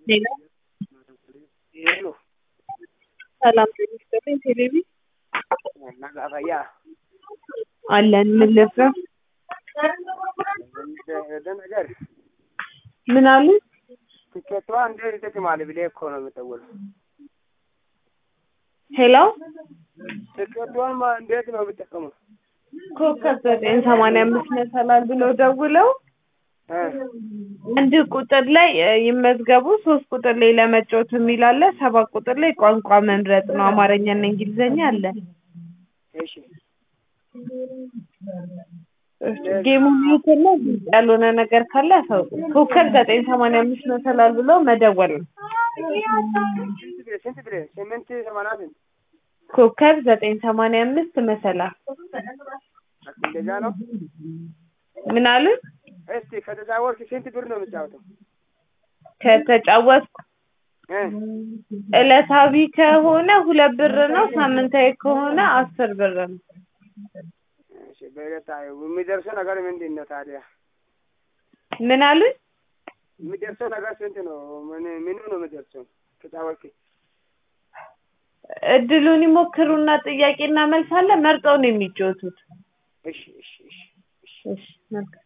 ሌላ ሄሎ ሰላም ጤና ይስጥልኝ። ቴሌቪ ነጋፈያ አለን። ምን ልፍራ? እንደ ነገር ምን አሉ? ትኬቷ እንዴት ይጠቅማል ብለህ እኮ ነው የምደውለው። ሄሎ ትኬቷን ማ- እንዴት ነው የምጠቀመው? ኮከብ ዘጠኝ ሰማንያ አምስት መሰላል ብለው ደውለው እ አንድ ቁጥር ላይ እ, ይመዝገቡ፣ ሶስት ቁጥር ላይ ለመጫወት የሚል አለ፣ ሰባት ቁጥር ላይ ቋንቋ መምረጥ ነው። አማርኛና እንግሊዘኛ አለ። እሺ ጌሙ ሚዩትና ግልጽ ያልሆነ ነገር ካለ ያሳውቁ። ኮከብ ዘጠኝ ሰማንያ አምስት መሰላል ብለው መደወል ነው። ስንት ብር ስንት ብር ስምንት ሰማንያ ስንት ኮከብ ዘጠኝ ሰማንያ አምስት መሰላል እንደዛ ነው። ምን አሉ? እስቲ ከተጫወትክ ስንት ብር ነው የምጫወተው? ከተጫወትኩ እ ዕለታዊ ከሆነ ሁለት ብር ነው። ሳምንታዊ ከሆነ አስር ብር ነው። እሺ በዕለታዊ የሚደርሰው ነገር ምንድን ነው ታዲያ? ምን አሉ? የሚደርሰው ነገር ስንት ነው? ምን ምኑ ነው የሚደርሰው? ተጫወትክ እድሉን ይሞክሩና ጥያቄና መልስ አለ። መርጠው ነው የሚጫወቱት። እሺ እሺ እሺ እሺ እሺ መልካም